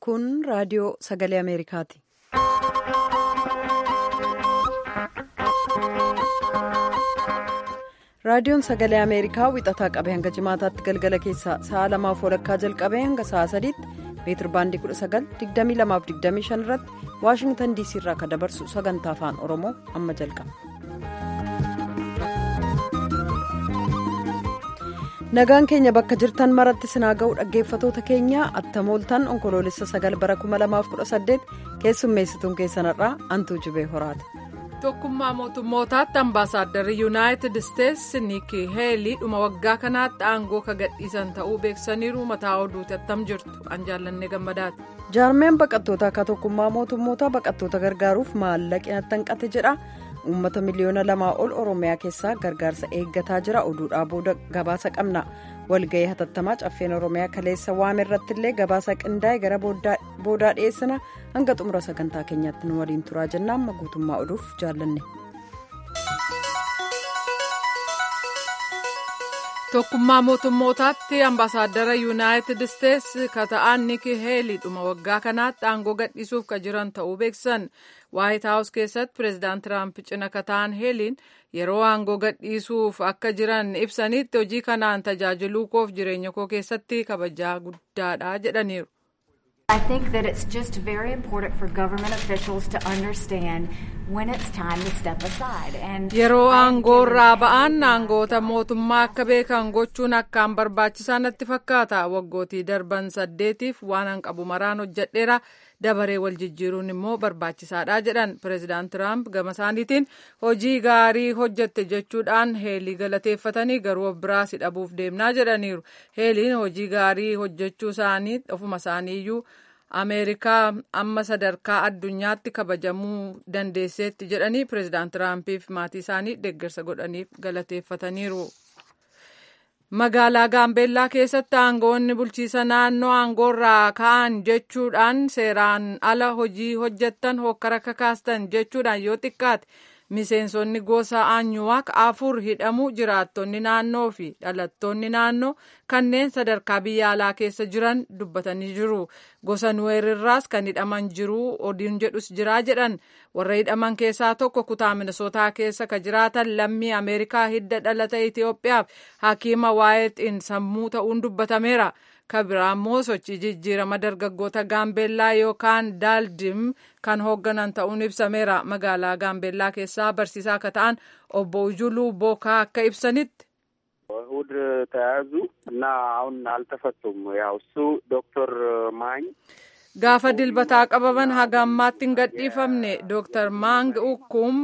Kun raadiyoo sagalee Ameerikaati. Raadiyoon sagalee Ameerikaa wixataa qabee hanga jimaataatti galgala keessaa sa'a lamaaf walakkaa jalqabee hanga sa'a sadiitti meetir baandii 19,2225 irratti Waashingtan DC irraa kan dabarsu sagantaa afaan Oromoo amma jalqaba. Nagaan keenya bakka jirtan maratti sinaa ga'u dhaggeeffatoota keenya attamooltan onkoloolessa sagal bara 2018 keessummeessituun keessanarraa antuu jibee horaate. tokkummaa mootummootaatti ambaasaaddarri yuunaayitid isteetsi niiki heelii dhuma waggaa kanaatti aangoo ka gadhiisan ta'uu beeksisaniiru mataa oduuti attam jirtu an jaallannee gammadaati. jaarmeen baqattoota akka tokkummaa mootummootaa baqattoota gargaaruuf maallaqni hanqate jedha uummata miliyoona lamaa ol oromiyaa keessaa gargaarsa eeggataa jira oduudhaa booda gabaasa qabna walga'ii hatattamaa caffeen oromiyaa kaleessa waame irratti illee gabaasa qindaa'e gara boodaa dhiyeessina hanga xumura sagantaa keenyaatti nu waliin turaa jenna amma guutummaa oduuf jaallanne. tokkummaa mootummootaatti ambaasaadara yuunaayitid isteetsi ka ta'an niiki heelii dhuma waggaa kanaatti aangoo gadhiisuuf ka jiran ta'uu beeksisan waayit haawus keessatti pireezidaant tiraamp cina ka ta'an heeliin yeroo aangoo gadhiisuuf akka jiran ibsanitti hojii kanaan tajaajiluu koof jireenya koo keessatti kabajaa guddaadha jedhaniiru. I think that it's just very important for government officials to understand when it's time to step aside. And Yeroo aangoorraa ba'an aangoota mootummaa akka beekan gochuun akkaan barbaachisaa natti fakkaata. Waggootii darban saddeetiif waan hanqabu maraan hojjedheera. dabaree wal jijjiiruun immoo barbaachisaadha jedhan pireezidaant tiraamp gama isaaniitiin hojii gaarii hojjette jechuudhaan heelii galateeffatanii garuu of biraas dhabuuf deemnaa jedhaniiru heeliin hojii gaarii hojjechuu isaanii ofuma isaaniiyyuu ameerikaa amma sadarkaa addunyaatti kabajamuu dandeesseetti jedhanii pireezidaant tiraampiif maatii isaanii deeggarsa godhaniif galateeffataniiru. magaalaa gaambeellaa keessatti aangoonni bulchiisa naannoo aangoorraa ka'an jechuudhaan seeraan ala hojii hojjettan hokkara kakaastan jechuudhaan yoo xiqqaate miseensonni gosa aanyuwaak afur hidhamuu jiraattonni naannoo fi dhalattoonni naannoo kanneen sadarkaa biyya alaa keessa jiran dubbatanii jiru gosa nuweerirraas kan hidhaman jiru odiin jedhus jiraa jedhan warra hidhaman keessaa tokko kutaa minisootaa keessa ka jiraatan lammii ameerikaa hidda dhalata itiyoophiyaaf hakiima waayeetiin sammuu ta'uun dubbatameera kabiraammoo sochii jijjiirama dargaggoota gaambeellaa yookaan daaldim kan hoogganan ta'uun ibsameera magaalaa gaambeellaa keessaa barsiisaa akka ta'an obbo ujuluu bookaa akka ibsanitti. እሁድ ተያዙ እና አሁን አልተፈቱም። ያው እሱ ዶክተር ማኝ gaafa dilbataa qabaman haga ammaatti hin gadhiifamne dooktar maang ukkum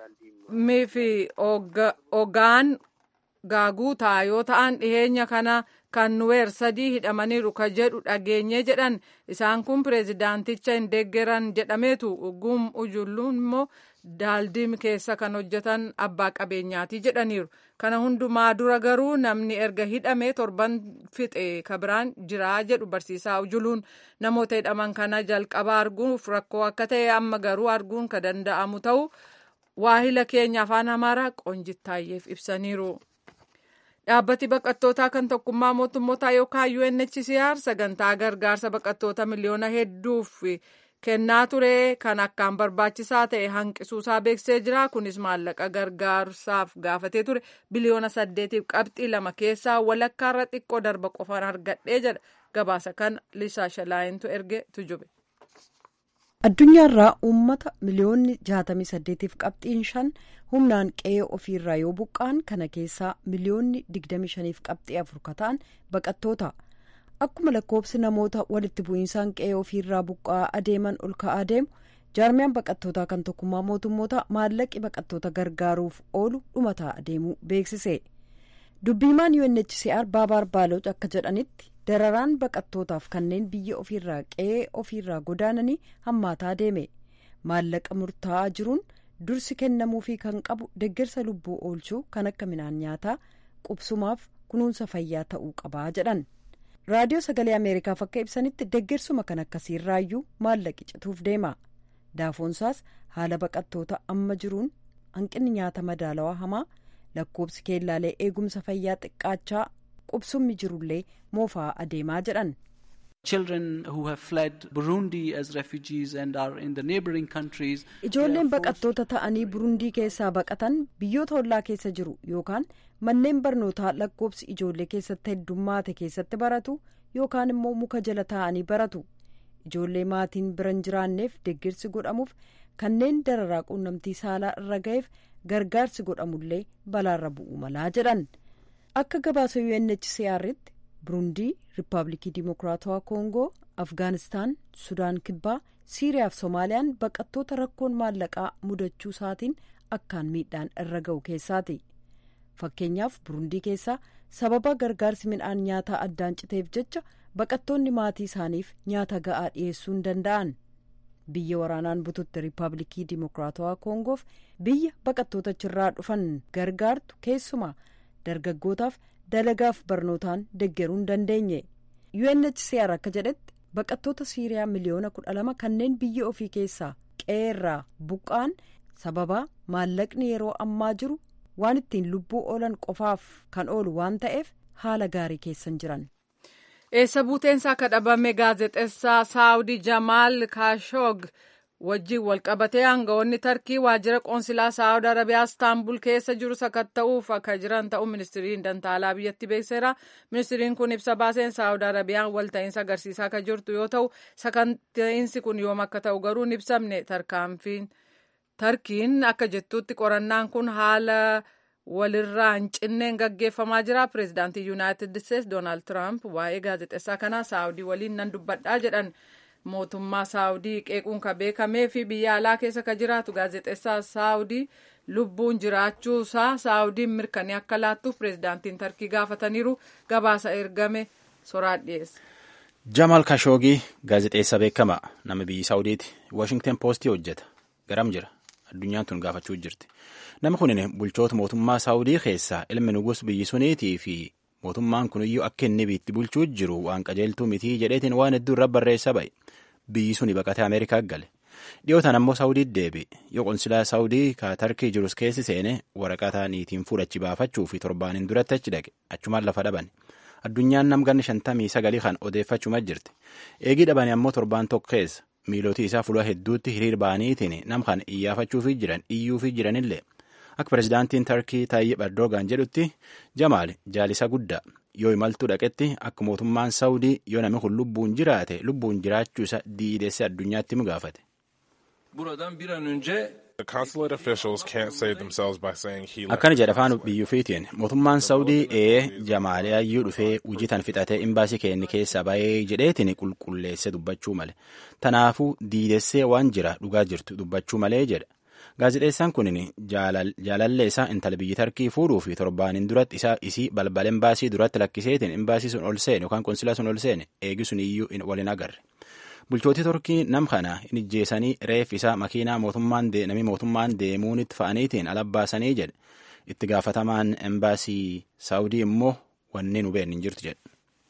fi ogaan gaaguutaa yoo ta'an dhiheenya kana kan nuweer sadii hidhamaniiru ka jedhu dhageenye jedhan isaan kun pireezidaanticha hin deeggeran jedhameetu gum ujulluun immoo daaldiim keessa kan hojjetan abbaa qabeenyaati jedhaniiru kana hundumaa dura garuu namni erga hidhamee torban fixe kabiraan jiraa jedhu barsiisaa ujuluun namoota hidhaman kana jalqaba arguuf rakkoo akka ta'e amma garuu arguun ka danda'amu ta'u waahila keenya afaan amaaraa qonjittaayyeef ibsaniiru. dhaabbati baqattootaa kan tokkummaa mootummootaa yookaan UNHCR sagantaa gargaarsa baqattoota miliyoona hedduuf kennaa ture kan akkaan barbaachisaa ta'e hanqisuusaa beeksisee jira kunis maallaqa gargaarsaaf gaafatee ture biliyoona saddeetiif qabxii lama keessaa walakkaarra xiqqoo darba qofaan argadhee jedha gabaasa kana lisaa shalaayintu erge tujube. addunyaarraa uummata miliyoonni 68f qabxiin shan humnaan qe'ee ofiirraa yoo buqqa'an kana keessaa miliyoonni 25f qabxii afur ka ta'an baqattoota akkuma lakkoobsi namoota walitti bu'iinsaan qe'ee ofiirraa buqqa'aa adeeman ol ka'aa deemu jaarmiyaan baqattootaa kan tokkummaa mootummoota maallaqi baqattoota gargaaruuf oolu dhumataa adeemuu beeksise dubbiimaan UNHCR baabaar baaloch akka jedhanitti dararaan baqattootaaf kanneen biyya ofiirraa qe'ee ofiirraa godaananii hammaataa deeme maallaqa murtaa'aa jiruun dursi kennamuufii kan qabu deeggarsa lubbuu oolchuu kan akka midhaan nyaataa qubsumaaf kunuunsa fayyaa ta'uu qabaa jedhan raadiyoo sagalee ameerikaaf akka ibsanitti deeggarsuma kan akkasiirraayyuu maallaqi cituuf deema daafoonsaas haala baqattoota amma jiruun hanqinni nyaata madaalawaa hamaa lakkoobsi keellaalee eegumsa fayyaa xiqqaachaa qubsummi jirullee moofaa adeemaa jedhan Ijoolleen baqattoota ta'anii Burundii keessaa baqatan biyyoota ollaa keessa jiru yookaan manneen barnootaa lakkoobsi ijoollee keessatti heddummaate keessatti baratu yookaan immoo muka jala taa'anii baratu. Ijoollee maatiin bira hin jiraanneef deeggarsi godhamuuf kanneen dararaa quunnamtii saalaa irra ga'eef gargaarsi godhamullee balaarra bu'uu malaa jedhan. Akka gabaasa UNHCR'tti Burundii, Riippaabilikii Dimokiraatawaa Koongoo, Afgaanistaan, Sudaan Kibbaa, Siiriyaa fi Soomaaliyaan baqattoota rakkoon maallaqaa mudachuu isaatiin akkaan miidhaan irra ga'u keessaati. Fakkeenyaaf Burundii keessaa sababa gargaarsi midhaan nyaataa addaan citeef jecha baqattoonni maatii isaaniif nyaata ga'aa dhiyeessuu hin danda'an. Biyya waraanaan bututti Riippaabilikii Dimokiraatawaa Koongoof biyya baqattoota achirraa dhufan gargaartu keessumaa dargaggootaaf dalagaaf barnootaan deeggaruu hin dandeenye. UNHCR akka jedhetti baqattoota Siiriyaa miliyoona kudha lama kanneen biyya ofii keessaa qeerraa buqqaan sababa maallaqni yeroo ammaa jiru waan ittiin lubbuu oolan qofaaf kan oolu waan ta'eef haala gaarii keessan jiran. eessa buuteensaa akka dhabame gaazexeessaa saawudii jamaal kaashoog wajjiin walqabatee aangawoonni tarkii waajjira qoonsilaa saawud arabiyaa istaanbul keessa jiru sakatta'uuf akka jiran ta'uu ministiriin dantaalaa biyyatti beekseera ministiriin kun ibsa baaseen saawud arabiyaan walta'iinsa agarsiisaa akka jirtu yoo ta'u sakatta'iinsi kun yoom akka ta'u garuu hin ibsamne tarkaanfiin tarkiin akka jettutti qorannaan kun haala. walirraa hin cinneen gaggeeffamaa jira pireezidaantii yuunaayitid isteetsi doonaald tiraamp waa'ee gaazexeessaa kanaa saawudii waliin nan dubbadhaa jedhan mootummaa saawudii qeequun ka beekamee fi biyya alaa keessa ka jiraatu gaazexeessaa saawudii lubbuun jiraachuusaa saawudiin mirkanii akka laattuuf pireezidaantiin tarkii gaafataniiru gabaasa ergame soraan dhiyeesse. Jamaal Kashoogii gaazexeessaa beekamaa nama biyya saawudiiti Washington Poostii hojjeta garam jira addunyaan tun gaafachuu jirti. nama kunin bulchoota mootummaa saawudii keessaa ilmi nugus biyyi suniitii fi mootummaan kuniyyuu akka inni biitti bulchuu jiru waan qajeeltuu mitii jedheetiin waan hedduu irra barreessa ba'e biyyi suni baqatee ameerikaa gale dhiyootaan ammoo saawudiitti deebi yoo qonsilaa saawudii ka tarkii jirus keessi seene waraqata niitiin fuudhachi baafachuu fi torbaaniin duratti achi dhaqe achumaan lafa dhaban addunyaan namganni shantamii sagalii kan odeeffachuma jirti eegii dhabanii ammoo torbaan tokko keessa miilootii isaa fuula hedduutti hiriir ba'aniitiin nam kan iyyaafachuufi jiran iyyuufi jiranillee akka pireezidaantiin tarkii taayyib erdoogaan jedhutti jamaal jaalisa guddaa yoo imaltuu dhaqetti akka mootummaan saawudii yoo namni kun lubbuun jiraate lubbuun jiraachuu isa diidessee addunyaatti mu gaafate. akkana jedha afaan biyyuufiitiin mootummaan saawudii ee jamaaliyayyuu dhufee wujitan fixatee imbaasii keenya keessa ba'ee jedheetiin qulqulleesse dubbachuu male tanaafuu diidessee waan jira dhugaa jirtu dubbachuu malee jedha. gaazexeessaan kun jaalallee isaa intala biyyi tarkii fuudhuu fi torbaaniin duratti isaa isii balbala imbaasii duratti lakkiseetiin imbaasii sun ol seene yookaan konsilaa sun ol seene eegi sun iyyuu waliin agarre. Bulchootii Torkii nam kana hin ijjeessanii reef isaa makiinaa mootummaan namni mootummaan deemuunitti fa'aniitiin alabbaasanii jedhe itti gaafatamaan imbaasii saawudii immoo wanni nu beeknu hin jirtu jedhe.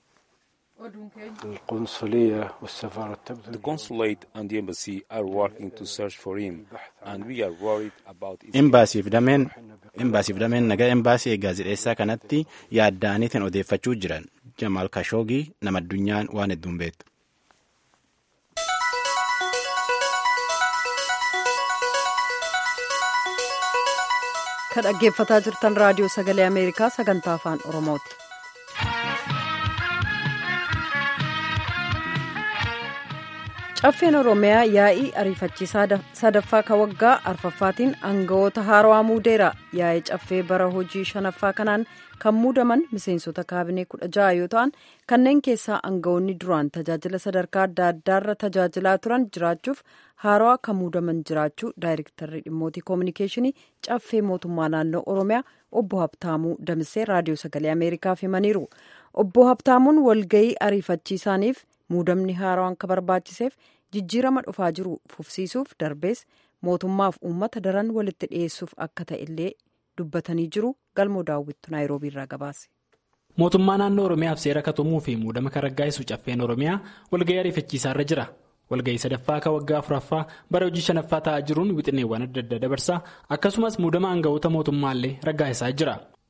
The consulate and the embassy are working to search for him, and we are worried about his Imbaasiif dameen imbaasiif dameen nagaa imbaasii gaazexeessaa kanatti yaaddaaniitiin odeeffachuu jiran Jamaal Kashoogii nama addunyaan waan hedduun beektu. Kan dhaggeeffataa jirtan raadiyoo sagalee Ameerikaa sagantaa afaan Oromooti. Caffeen Oromiyaa yaa'ii ariifachiisaa sadaffaa ka waggaa arfaffaatiin aangawoota haarawaa muudeera. Yaa'ii caffee bara hojii shanaffaa kanaan kan muudaman miseensota kaabinee kudha ja'a yoo ta'an kanneen keessaa aangawoonni duraan tajaajila sadarkaa adda addaarra tajaajilaa turan jiraachuuf haarawaa kan muudaman jiraachuu daayirektarri dhimmootii koominikeeshinii caffee mootummaa naannoo Oromiyaa obbo Habtaamuu Damisee raadiyoo sagalee Ameerikaaf himaniiru. Obbo Habtaamuun walgayii ariifachiisaaniif muudamni haarawaan ka barbaachiseef jijjiirama dhufaa jiru fufsiisuuf darbees mootummaaf uummata daran walitti dhiyeessuuf akka ta'e illee dubbatanii jiru galmoo daawwittu naayiroobii irraa gabaase. mootummaa naannoo oromiyaaf seera katumuu fi muudama kan raggaa'isu caffeen oromiyaa walga'ii ariifachiisaa irra jira walga'ii sadaffaa ka waggaa afuraffaa bara hojii shanaffaa ta'aa jiruun wixineewwan adda addaa dabarsaa akkasumas muudama aangawoota mootummaallee raggaa'isaa jira.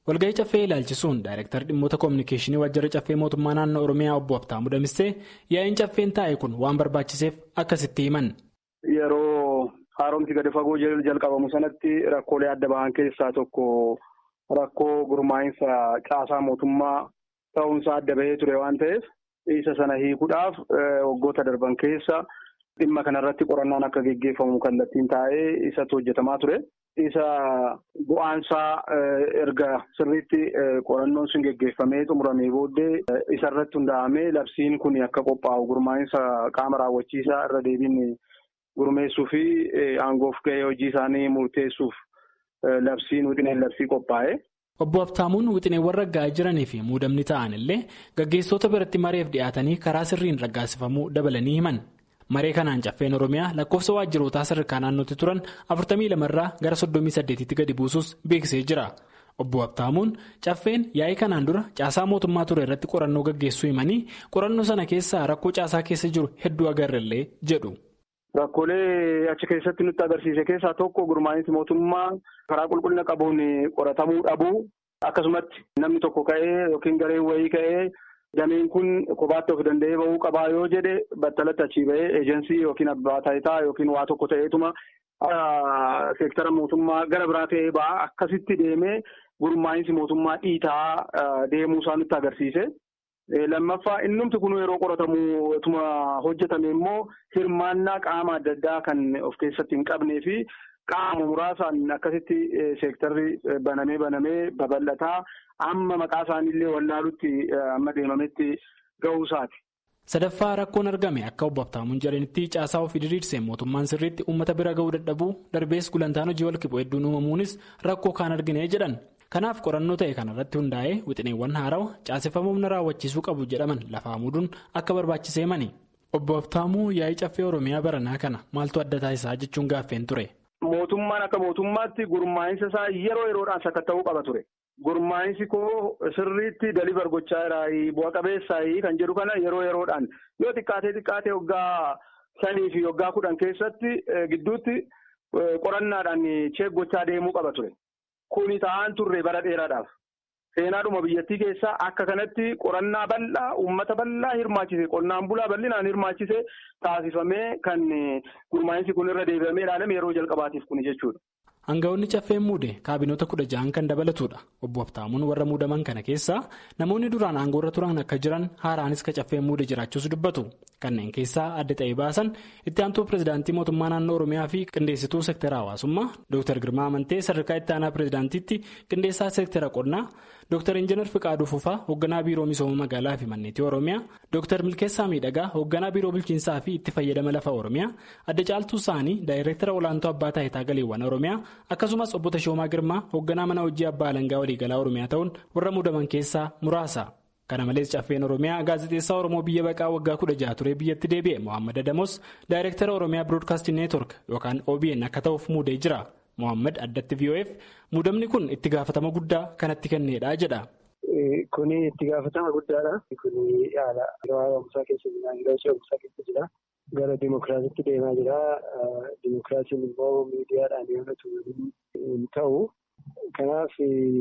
walgahii caffee ilaalchisuun daayirektar dhimmoota koominikeeshinii waajjira caffee mootummaa naannoo oromiyaa obbo Habtaamuu Damissee yaa'iin caffeen taa'e kun waan barbaachiseef akkasitti himan. Yeroo haaromsi gadi fagoo jalqabamu sanatti rakkoolee adda bahan keessaa tokko rakkoo gurmaa'insa caasaa mootummaa ta'uunsaa adda bahee ture waan ta'eef isa sana hiikuudhaaf waggoota darban keessa dhimma kanarratti qorannaan akka geggeeffamu kallattiin taa'ee isatu hojjetamaa ture. Isa bu'aansaa erga sirriitti qorannoon sun geggeeffamee xumuramee booddee isarratti hundaa'amee labsiin kun akka qophaa'u gurmaa'insa qaama raawwachiisaa irra deebiin gurmeessuu fi aangoof gahee hojii isaanii murteessuuf labsiin wixineen labsii qophaa'e. Obbo Habtaamuun wixineewwan raggaa'aa jiranii fi muudamni ta'an illee gaggeessitoota biratti mareef dhiyaatanii karaa sirriin raggaasifamuu dabalanii himan. Maree kanaan caffeen Oromiyaa lakkoofsa waajjirootaa sadarkaa naannootti turan 42 irraa gara 38tti gadi buusus beeksisee jira. Obbo Habtaamuun caffeen yaa'ii kanaan dura caasaa mootummaa ture irratti qorannoo gaggeessuu himanii qorannoo sana keessaa rakkoo caasaa keessa jiru hedduu agarrellee jedhu. Rakkoolee achi keessatti nutti agarsiise keessaa tokko gurmaa'insi mootummaa karaa qulqullina qabuun qoratamuu dhabuu akkasumatti namni tokko ka'ee yookiin gareen wayii ka'ee. Dameen kun kophaatti of danda'ee bahuu qabaa yoo jedhe battalatti achii bahee eejensii yookiin abbaa taayitaa yookiin waa tokko ta'eetuma seektara mootummaa gara biraa ta'ee ba'a akkasitti deemee gurmaa'insi mootummaa dhiitaa deemuu isaa nutti agarsiise. Lammaffaa innumti kun yeroo qoratamu ituma hojjetame immoo hirmaannaa qaama adda addaa kan of keessatti hin qabnee fi qaama muraasaan akkasitti seektarri banamee banamee babal'ataa. amma maqaa isaaniillee wallaalutti amma deemametti ga'uusaati. Sadaffaa rakkoon argame akka obbo Habtaamuun jedhanitti caasaa ofii diriirsee mootummaan sirriitti uummata bira ga'uu dadhabuu darbees gulantaan hojii walqixxuu hedduun uumamuunis rakkoo kaan argine jedhan. Kanaaf qorannoo ta'e kanarratti hundaa'ee wixineewwan haarawa caaseffama humna raawwachiisuu qabu jedhaman lafaa muduun akka barbaachisee mani. Obbo Habtaamuu yaa'ii caffee Oromiyaa baranaa kana maaltu adda taasisaa jechuun gaaffeen ture. Mootummaan akka mootummaatti gurmaa'insa isaa yeroo yeroodhaan sakatta'uu qaba ture. Gurmaa'insi koo sirriitti dalibar gochaa jiraayi bu'a qabeessaayi kan jedhu kana yeroo yeroodhaan yoo xiqqaatee xiqqaatee waggaa shanii fi waggaa kudhan keessatti gidduutti qorannaadhaan cheek gochaa deemuu qaba ture. Kuni ta'an turre bara dheeraadhaaf. Seenaadhuma biyyattii keessaa akka kanatti qorannaa bal'aa uummata bal'aa hirmaachise qonnaan bulaa bal'inaan hirmaachise taasifamee kan gurmaa'insi kun irra deebi'amee ilaalame yeroo jalqabaatiif kuni jechuudha. Aangawoonni caffeen muude kaabinoota kudha ja'an kan dabalatudha. Obbo Habtaamuun warra muudaman kana keessaa namoonni duraan aangoorra turan akka jiran haaraanis ka caffeen muude jiraachuus dubbatu. Kanneen keessaa adda ta'ee baasan itti aantuu pirezidaantii mootummaa naannoo Oromiyaa fi qindeessituu seektara hawaasummaa Dr. Girmaa Amantee sadarkaa itti aanaa pirezidaantiitti qindeessaa seektara qonnaa Dr. Injiinar Fiqaaduu Fufaa hoogganaa biiroo misooma magaalaa fi manneetii Oromiyaa Dr. Milkeessaa Miidhagaa hoogganaa biiroo bulchiinsaa fi itti fayyadama lafa Oromiyaa adda caaltuu isaanii daayireektara olaantuu abbaa taayitaa galiiwwan Oromiyaa akkasumas obbo Tashoomaa Girmaa hoogganaa mana hojii abbaa alangaa waliigalaa Oromiyaa ta'uun warra muudaman keessaa muraasa. Kana malees caffeen Oromiyaa gaazexeessaa Oromoo biyya baqaa waggaa kudha jaha turee biyyatti deebi'e Mohaammed Adamos daayireektara Oromiyaa Biroodkaastii Neetwork yookaan OBN akka ta'uuf muudee jira. Mohaammed addatti VOF muudamni kun itti gaafatama guddaa kanatti kenneedha jedha. Kuni itti gaafatama guddaadha. Kuni haala yeroo haaromsaa keessa jira. Yeroo ce'umsaa keessa jira. Gara dimokiraasiitti deemaa jira. Dimokiraasiin immoo miidiyaadhaan yoo hin ta'u. Kanaaf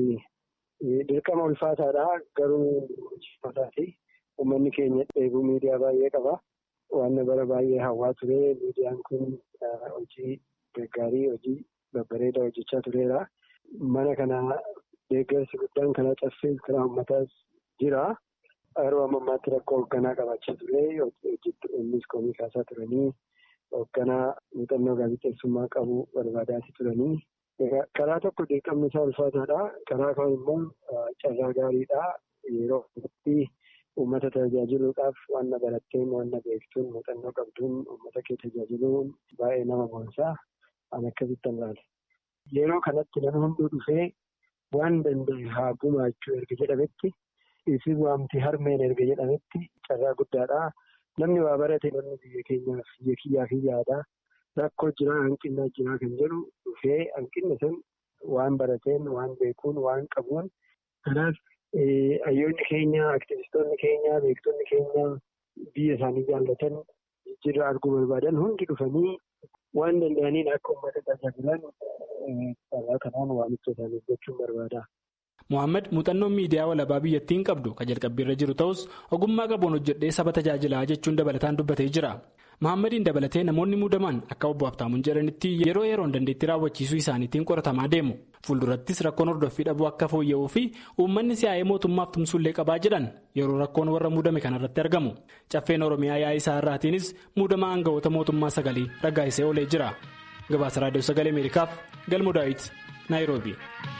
dirqama ulfaataadha. Garuu hojiifataa uummanni keenya dheebuu miidiyaa baay'ee qaba. Waan bara baay'ee hawwaa ture. Miidiyaan kun hojii gaggaarii hojii babbareedaa hojjechaa tureera. Mana kana deeggarsi guddaan karaa caffee karaa uummataas jira. Yeroo ammaatti rakkoo hoogganaa qabaachaa ture. Innis komii kaasaa turanii hoogganaa muuxannoo gaazexeessummaa qabu barbaadaati turanii. Karaa tokko dirqamni isaa ulfaataadha. Karaa kaan immoo carraa gaariidha. Yeroo itti uummata tajaajiluudhaaf waan baratteen waan beektuun muuxannoo qabduun uummata kee tajaajiluun baay'ee nama boonsaa. Ani akkasitti ilaala. Yeroo kanatti namni hunduu dhufee waan danda'e haa gumaachuu erga jedhametti isin waamti harmeen erga jedhametti carraa guddaadha. Namni waa barate namni biyya keenyaaf biyya kiyyaaf yaada. Rakkoo jiraa hanqinaa jiraa kan jedhu dhufee hanqinni sun waan barateen waan beekuun waan qabuun kanaaf hayyoonni keenya aktivistoonni keenya beektonni keenya biyya isaanii jaallatan jijjiirraa arguu barbaadan hundi dhufanii waan danda'aniin akka uummata tajaajilan carraa kanaan waamicha isaaniif gochuun barbaada. Mohaammed muuxannoon miidiyaa walabaa biyyattiin qabdu kan jalqabbiirra jiru ta'us ogummaa qabuun hojjedhee saba tajaajilaa jechuun dabalataan dubbatee jira. Mohaammeediin dabalatee namoonni muudaman akka obbo Habtaamuun jedhanitti yeroo yeroon dandeettii raawwachiisuu isaaniitiin qoratamaa deemu. Fuuldurattis rakkoon hordoffii dhabuu akka fooyya'uu fi uummanni siyaa'ee mootummaaf tumsullee qabaa jedhan yeroo rakkoon warra muudame kanarratti argamu. Caffeen Oromiyaa yaa'ii isaa irraatiinis muudama aangawoota mootummaa sagalii raggaasisee oolee jira. Gabaasa Raadiyoo Sagalee Ameerikaaf Galmoo Daawit, Naayiroobi.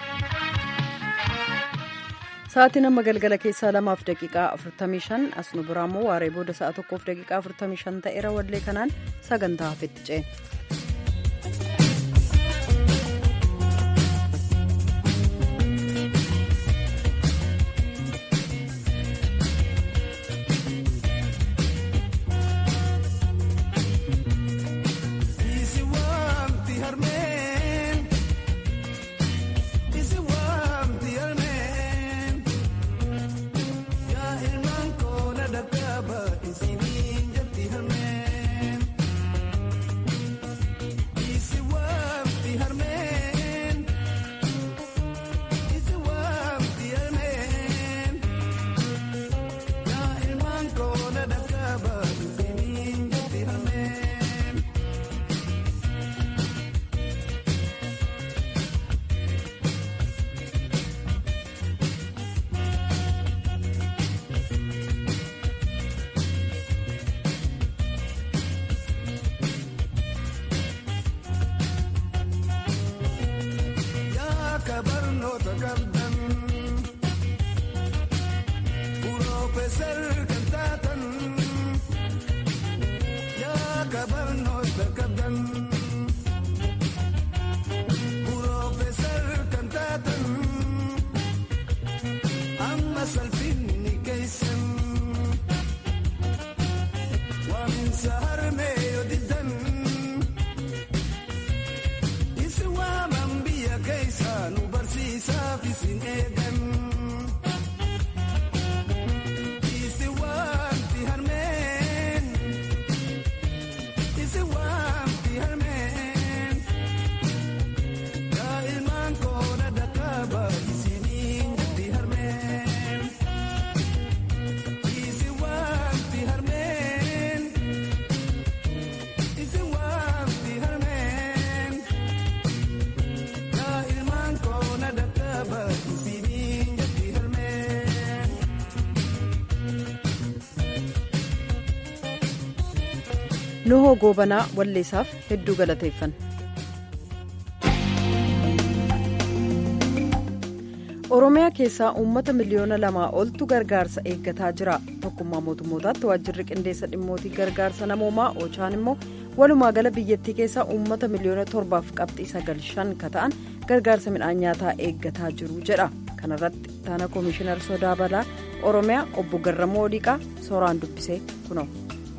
Sa'aatiin amma galgala keessaa lamaaf daqiiqaa 45 as nu biraa immoo waaree booda sa'a tokkoof daqiiqaa 45 ta'eera wallee kanaan sagantaa hafetti ceena. nuhoo goobanaa walleessaaf hedduu galateeffanna. oromiyaa keessaa uummata miliyoona lamaa oltu gargaarsa eeggataa jira tokkummaa mootummootaatti waajjirri qindeessa dhimmootii gargaarsa namoomaa oochaan immoo walumaa gala biyyattii keessaa uummata miliyoona torbaaf qabxii sagal shan ka ta'an gargaarsa midhaan nyaataa eeggataa jiru jedha kanarratti taana koomishinar sodaa balaa oromiyaa obbo garramoo oliiqaa sooraan dubbisee kunoo.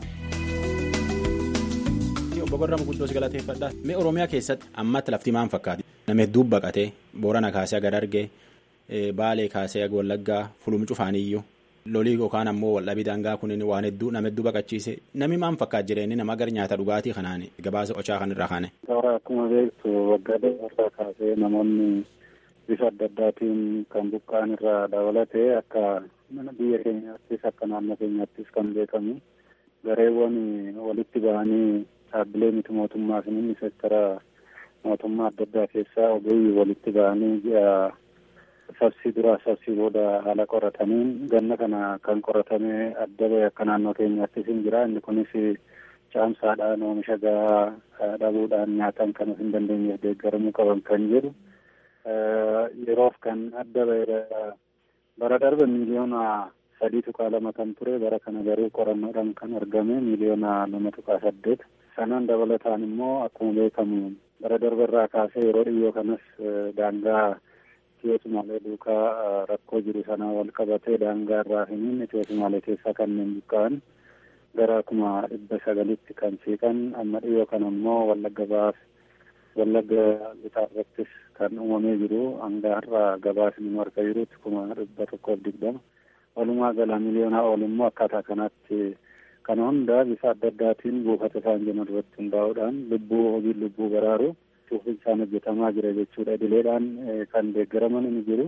obbo Garramoo guddoo si galateeffadha. Mee Oromiyaa keessatti ammatti lafti maal fakkaati? Nama hedduu baqatee Boorana kaasee aga Dargee Baalee kaasee aga Wallaggaa Fulum cufaaniyyuu lolii yookaan ammoo waldhabii daangaa kunin waan hedduu nama hedduu baqachiise namni maal fakkaata jireenyi nama gara nyaata dhugaatii kanaan gabaasa ochaa kan irraa kaane. Toora akkuma beektu waggaa dheeraa kaasee namoonni bifa adda addaatiin kan buqqaan irraa dabalatee akka biyya keenyaattis akka naannoo keenyaattis kan beekamu gareewwan walitti ba'anii dhaabbilee miti mootummaa fi inni sektara mootummaa adda addaa keessaa ogeeyyii walitti ba'anii sabsii duraa sabsii booda haala qorataniin ganna kana kan qoratame adda ba'e akka naannoo keenyaattis hin jira inni kunis caamsaadhaan oomisha gahaa dhabuudhaan nyaataan kan hin dandeenyeef deeggaramuu qaban kan jedhu yeroof kan adda ba'e bara darbe miiliyoona sadii tuqaa lama kan ture bara kana garuu qorannoodhaan kan argame miiliyoona lama tuqaa saddeet sanaan dabalataan immoo akkuma beekamu bara darbe irraa kaasee yeroo dhiyyoo kanas daangaa Itiyoo Sumaalee duukaa rakkoo jiru sanaa wal qabatee daangaa irraa hiniin Itiyoo Sumaalee keessaa kanneen buqqa'an gara kuma dhibba sagalitti kan siiqan amma dhiyoo kana immoo wallagga baaf wallagga bitaa irrattis kan uumamee jiru hanga har'a gabaasni nu harka jirutti kuma dhibba tokkoof digdama walumaa gala miliyoonaa ol immoo akkaataa kanatti kana hunda bifa adda addaatiin buufata isaan jiran irratti hundaa'uudhaan lubbuu hojii lubbuu baraaru cuufinsaan hojjetamaa jira jechuudha idileedhaan kan deeggaraman ni jiru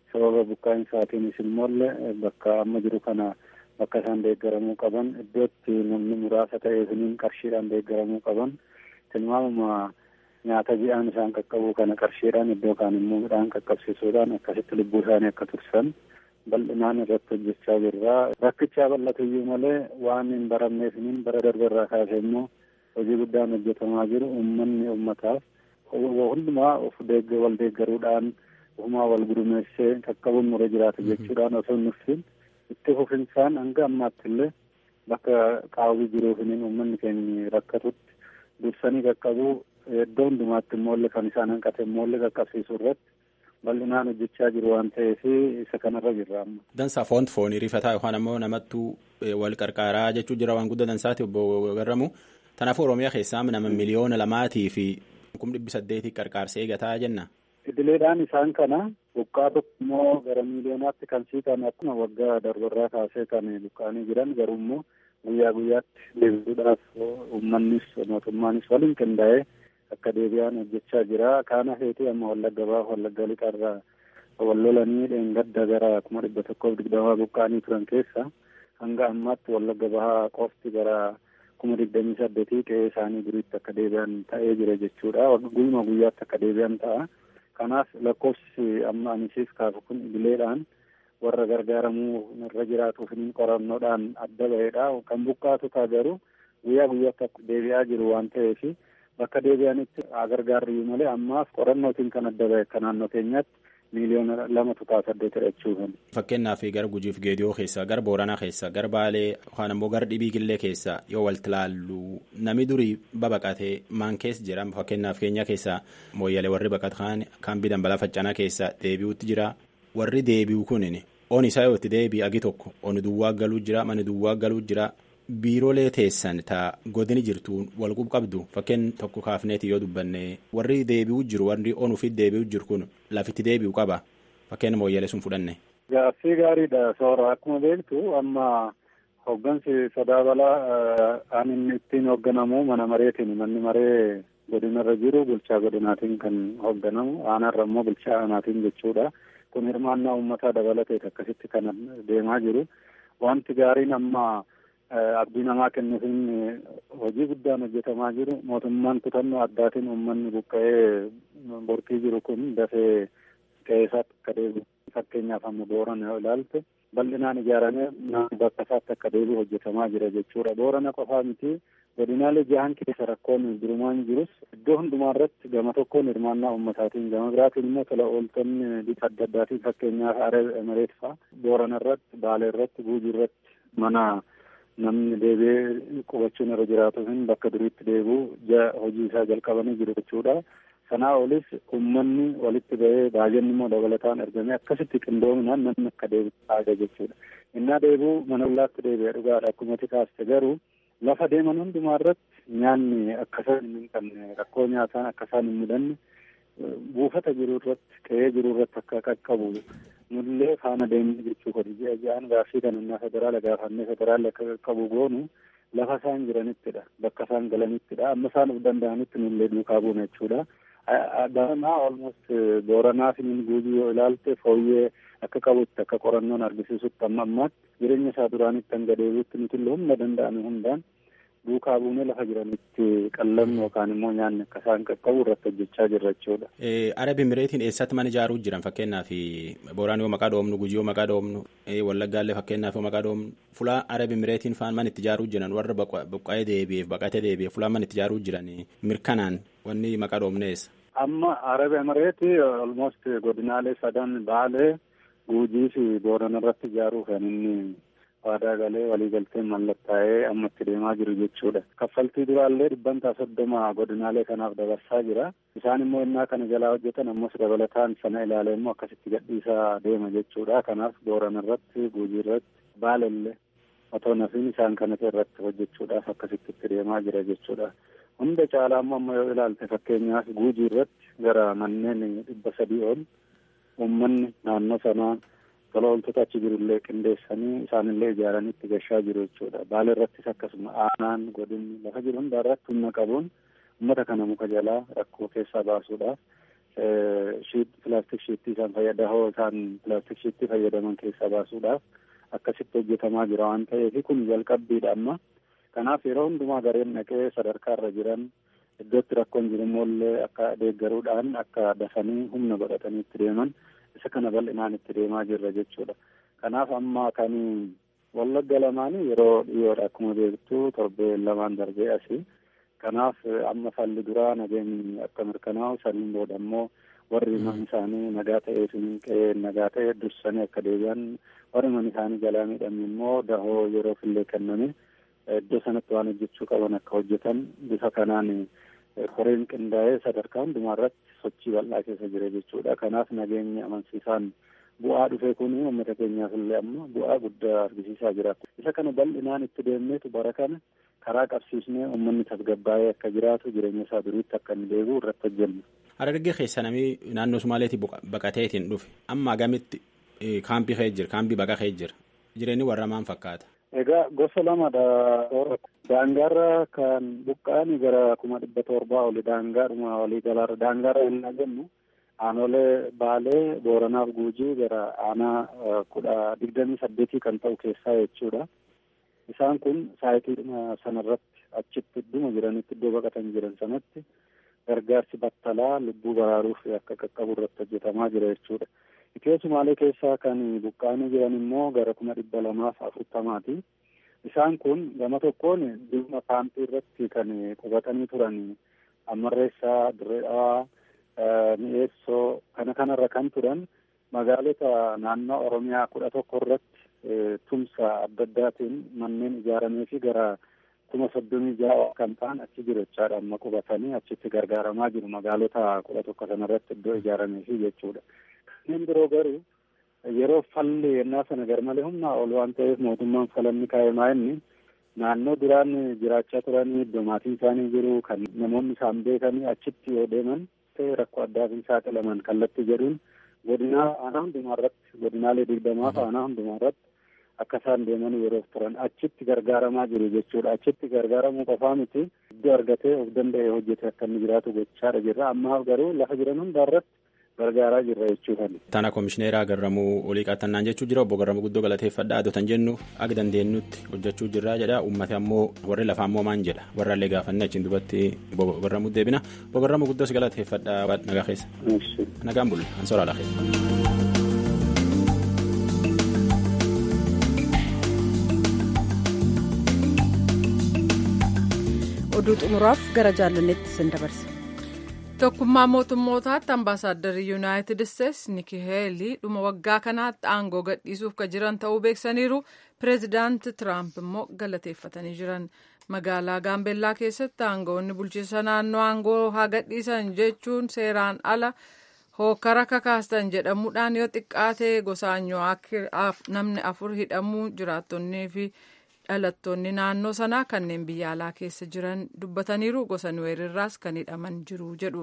sababa buqqaa'iinsaatiinis immoollee bakka amma jiru kana bakka isaan deeggaramuu qaban iddootti namni muraasa ta'eefiniin qarshiidhaan deeggaramuu qaban tilmaamuma nyaata ji'aan isaan qaqqabuu kana qarshiidhaan iddoo kaan immoo midhaan qaqqabsiisuudhaan akkasitti lubbuu isaanii akka tursan bal'inaan irratti hojjechaa jirra. Rakkichaa bal'atuyyuu malee waan hin baramneefiniin bara darbarraa kaasee immoo hojii guddaan hojjetamaa jiru uummanni uummataaf hundumaa of wal deeggaruudhaan ofumaa wal gurmeessee qaqqabuun nurra jiraata jechuudhaan osoo nuffin itti fufinsaan hanga ammaatti illee bakka qaawwi jiruufiniin uummanni keenya rakkatutti dursanii qaqqabuu iddoo hundumaatti immoo kan isaan hanqate immoo qaqqabsiisuu irratti bal'inaan hojjechaa jiru waan ta'eef isa kanarra jirra amma. Dansaa foonti foonii rifataa yookaan ammoo namattuu wal qarqaaraa jechuu jira waan guddaa dansaati obbo Garramu. Kanaafuu Oromiyaa keessaa nama miliyoona lamaatii fi kum dhibbi saddeetii qarqaarsee eegataa jenna. Idileedhaan isaan kana buqqaa tokko immoo gara miiliyoonaatti kan siiqan akkuma waggaa darbarraa kaasee kan buqqaanii jiran garuu immoo guyyaa guyyaatti deebisuudhaaf uummannis mootummaanis waliin qindaa'ee akka deebi'an hojjechaa jira. Kaana feetii amma wallagga baaf wallagga lixarraa wal lolanii dheengadda gara kuma dhibba tokkoof digdamaa buqqaanii turan keessa hanga ammaatti wallagga bahaa qofti gara kuma digdamii saddeetii qe'ee isaanii duriitti akka deebi'an ta'ee jira jechuudha. Guyyuma guyyaatti akka deebi'an ta'a. Kanaaf lakkoofsi amma anisiif kaasu kun idileedhaan warra gargaaramuu irra jiraatuuf qorannoodhaan adda ba'eedha. Kan buqqaatu ta'a garuu guyyaa guyyaatti akka deebi'aa jiru waan ta'eef bakka deebi'anitti gargaarri malee ammaaf qorannootiin kan adda ba'e akka naannoo keenyaatti miiliyoona lama tuqaa saddeetidha jechuudha. Fakkeenyaaf gara Gujiif Geediyoo keessaa gara Booranaa keessaa gara Baalee yookaan ammoo gara Dhibii Gillee keessaa yoo walitti ilaallu namni durii babaqatee maan keessa jira fakkeenyaaf keenya keessaa mooyyalee warri baqatan kan bidan balaa faccanaa keessaa deebi'utti jira warri deebi'u kunin on isaa yoo itti deebi'e agi tokko on duwwaa galuu jira mani duwwaa galuu jira biiroolee teessan taa godini jirtuun wal qabdu fakkeen tokko kaafneeti yoo dubbanne warri deebi'u jiru warri onuufi deebi'u jiru kun lafitti deebi'u qaba fakkeen mooyyalee sun fudhanne. Gaaffii gaariidha soora akkuma beektu amma hoggansi sodaa balaa aan inni ittiin hoogganamu mana mareetiin manni maree godinarra jiru bulchaa godinaatiin kan hoogganamu aanaarra immoo bulchaa aanaatiin jechuudha. Kun hirmaannaa uummataa dabalateet akkasitti kan deemaa jiru. Wanti gaariin amma abdii namaa kennuufiin hojii guddaan hojjetamaa jiru mootummaan kutannoo addaatiin uummanni buqqa'ee borkii jiru kun dafee qe'eesaatti akka deebi'u fakkeenyaaf amma boorana yoo ilaalte bal'inaan ijaaramee bakka isaatti akka deebi'u hojjetamaa jira jechuudha boorana qofaa miti godinaalee jahan keessa rakkoon durumaan jirus iddoo hundumaa irratti gama tokkoon hirmaannaa uummataatiin gama biraatiin immoo tola ooltonni bifa adda addaatiin fakkeenyaaf aree mareet fa'a boorana irratti baalee irratti guujii irratti mana namni deebi'ee qubachuun irra jiraatu hin bakka duriitti deebi'u hojii isaa jalqabanii jiru jechuudha. Sanaa olis uummanni walitti ba'ee baay'inni immoo dabalataan argamee akkasitti qindoominaan namni akka deebi'u taasisa jechuudha. Innaa deebi'u mana hollaatti deebi'ee dhugaadha akkuma kaaste garuu lafa deeman hundumaa irratti nyaanni akka isaan hin qabne rakkoo nyaataan akka isaan hin mudanne buufata jiru irratti qe'ee jiru irratti akka qaqqabu nullee faana deemni jechuu kodi ji'a ji'aan gaaffii kan innaa federaala gaafannee federaalli akka qaqqabu goonu lafa isaan jiranittidha bakka isaan galanittidha amma isaan of danda'anitti nullee duukaa buuna jechuudha. Daranaa olmost booranaa fi guujii yoo ilaalte fooyyee akka qabutti akka qorannoon argisiisutti amma ammaatti jireenya isaa duraanitti hanga deebi'utti nuti illee humna danda'ame hundaan duukaa buunee lafa jiranitti qallamni yookaan immoo nyaanni akka isaan qaqqabu irratti hojjechaa jirra jechuudha. Arab Imireetiin eessatti mana ijaaruu jiran fakkeenyaaf Booraan yoo maqaa dhoomnu Gujii yoo maqaa dhoomnu Wallaggaallee fakkeenyaaf yoo maqaa dhoomnu fulaa Arab Imireetiin faan mana itti ijaaruu jiran warra buqqa'ee deebi'eef baqatee deebi'eef fulaa mana itti ijaaruu jiran mirkanaan wanni maqaa dhoomneessa. Amma Arab Imireetii almost godinaalee sadan Baalee Gujii fi Boorana irratti ijaaruu kan inni waadaa galee waliigalteen mallattaa'ee amma itti deemaa jiru jechuudha. Kaffaltii duraallee dhibbantaa soddoma godinaalee kanaaf dabarsaa jira. Isaan immoo innaa kana jalaa hojjetan ammas dabalataan sana ilaalee immoo akkasitti gadhiisaa deema jechuudha. Kanaaf Boorana irratti, Gujii irratti, Baalellee otoo nafiin isaan kanatu irratti hojjechuudhaaf akkasitti itti deemaa jira jechuudha. Hunda caalaa immoo amma yoo ilaalte fakkeenyaaf Gujii irratti gara manneen dhibba sadii ol uummanni naannoo sanaa tola ooltota achi jirullee qindeessanii isaanillee ijaaranii itti gashaa jiru jechuudha. Baala irrattis akkasuma aanaan godinni lafa jiru hundaa irratti humna qabuun uummata kana muka jalaa rakkoo keessaa baasuudhaaf pilaastik shiittii isaan fayyada hoo isaan pilaastik shiittii fayyadaman keessaa baasuudhaaf akkasitti hojjetamaa jira waan ta'eef kun jalqabbiidha amma kanaaf yeroo hundumaa gareen dhaqee sadarkaa irra jiran iddootti rakkoon jiru immoo akka deeggaruudhaan akka dafanii humna godhatanii itti deeman isa kana bal'inaan itti deemaa jirra jechuudha. Kanaaf amma kan wallagga lamaanii yeroo dhiyoodha akkuma beektu torbee lamaan darbee asii. Kanaaf amma falli duraa nageenyi akka mirkanaa'u saniin booda immoo warri manni isaanii nagaa ta'ee suniin qe'ee nagaa ta'e dursanii akka deebi'an warri manni isaanii jalaa miidhamne immoo dahoo yeroo fillee kenname iddoo sanatti waan hojjechuu qaban akka hojjetan bifa kanaan koreen qindaa'ee sadarkaa hundumaa irratti sochii bal'aa keessa jira jechuudha. Kanaaf nageenyi amansiisaan bu'aa dhufe kun uummata keenyaaf illee amma bu'aa guddaa argisiisaa jira. Isa kana bal'inaan itti deemneetu bara kana karaa qabsiisnee uummanni tasgabbaa'ee akka jiraatu jireenya isaa duriitti akka inni deebi'u irratti hojjenna. Harargee keessa namni naannoo Sumaaleetii baqateetiin dhufe amma gamitti kaampii ka'ee jira kaampii baqa ka'ee jira jireenyi warra maan fakkaata. Egaa gosa lamadha. Daangaarra kan buqqa'an gara kuma dhibba torbaa oli daangaadhuma walii galaarra daangaarra yennaa jennu aanolee baalee booranaaf guujii gara aanaa kudha digdamii saddeetii kan ta'u keessaa jechuudha. Isaan kun saayitii sanarratti achitti idduma jiranitti iddoo baqatan jiran sanatti gargaarsi battalaa lubbuu baraaruuf akka qaqqabu irratti hojjetamaa jira jechuudha. Itiyoo Sumaalee keessaa kan buqqa'anii jiran immoo gara kuma dhibba lamaaf afurtamaati. Isaan kun gama tokkoon dhimma kaampii irratti kan qubatanii turan Ammarreessaa, Dirree Dhawaa, Mi'eessoo kana kanarra kan turan magaalota naannoo Oromiyaa kudha tokko irratti tumsa adda addaatiin manneen ijaaramee fi gara kuma soddomii ja'a kan ta'an achi jiru jechaadha amma qubatanii achitti gargaaramaa jiru magaalota kudha tokko sanarratti iddoo ijaaramee fi jechuudha. Kanneen biroo garuu yeroo falli yennaa sana garmalee humnaa ol waan ta'eef mootummaan falanni kaa'emaa inni naannoo duraan jiraachaa turanii iddoo maatiin isaanii jiru kan namoonni isaan beekanii achitti yoo deeman ta'e rakkoo addaatiin saaxilaman kallattii jedhuun godinaa aanaa hundumaa irratti godinaalee digdamaaf aanaa hundumaa irratti akka isaan deeman yeroo turan achitti gargaaramaa jiru jechuudha achitti gargaaramuu qofaa miti iddoo argatee of danda'e hojjete akka inni jiraatu gochaadha jirra ammaaf garuu lafa jiran hundaa irratti gargaaraa jirra jechuudha. Taana koomishineeraa Garramuu olii qaxannaan jechuu jira obbo Garramuu guddoo galateeffadha adotan jennu aga dandeenyutti hojjechuu jirra jedha uummata ammoo warri lafaa ammoo maan jedha warraallee gaafanne achiin dubbatti obbo Garramuu deebina obbo Garramuu guddoos galateeffadha nagaa keessa. Nagaan bulle an soraa laafee. oduu xumuraaf gara jaalannetti sin dabarsa. tokkummaa mootummootaatti ambaasaaddarri yuunaayitid isteetsi niki heelii dhuma waggaa kanaatti aangoo gadhiisuuf ka jiran ta'uu beeksaniiru pireezidaanti tiraamp immoo galateeffatanii jiran magaalaa gaambeellaa keessatti aangoonni bulchiinsa naannoo aangoo haa gadhiisan jechuun seeraan ala hookara kakaastan jedhamuudhaan yoo xiqqaate gosaanyoo namni afur hidhamuu jiraattonnii fi dhalattoonni naannoo sanaa kanneen biyya alaa keessa jiran dubbataniiru gosa nuweerirraas kan hidhaman jiru jedhu.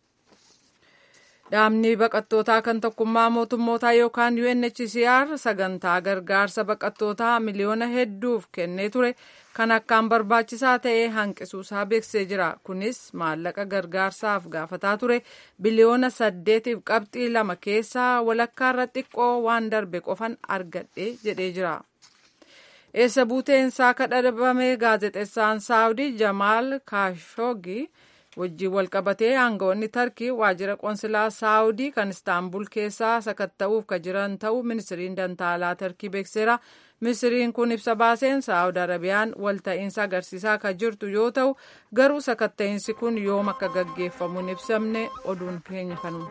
Dhaabni baqattootaa kan tokkummaa mootummootaa yookaan UNHCR sagantaa gargaarsa baqattootaa miliyoona hedduuf kennee ture kan akkaan barbaachisaa ta'e hanqisuusaa beeksisee jira. Kunis maallaqa gargaarsaaf gaafataa ture biliyoona saddeetiif qabxii lama keessaa walakkaarra xiqqoo waan darbe qofan argadhe jedhee jira. eessa buuteensaa kadhabame gaazexeessaan saawudii jamaal kaashogii wajjin walqabatee aangawoonni tarkii waajjira qoonsilaa saawudii kan istaanbul keessaa sakatta'uuf ka jiran ta'uu ministiriin dantaalaa tarkii beekseera ministiriin kun ibsa baaseen saawud arabiyaan walta'iinsa agarsiisaa ka jirtu yoo ta'u garuu sakatta'iinsi kun yoom akka gaggeeffamu hin ibsamne oduun keenya kanuma.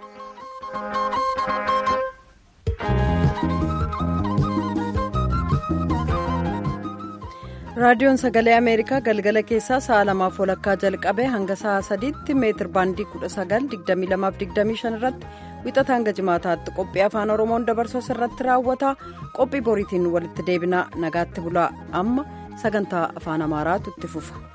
raadiyoon sagalee ameerikaa galgala keessaa sa'a lamaaf walakkaa jalqabee hanga sa'a sadiitti meetir baandii kudha sagal digdamii lamaaf digdamii shan irratti wixata hanga jimaataatti qophii afaan oromoon dabarsu irratti raawwata qophii boriitiin walitti deebina nagaatti bulaa amma sagantaa afaan amaaraatu itti fufa.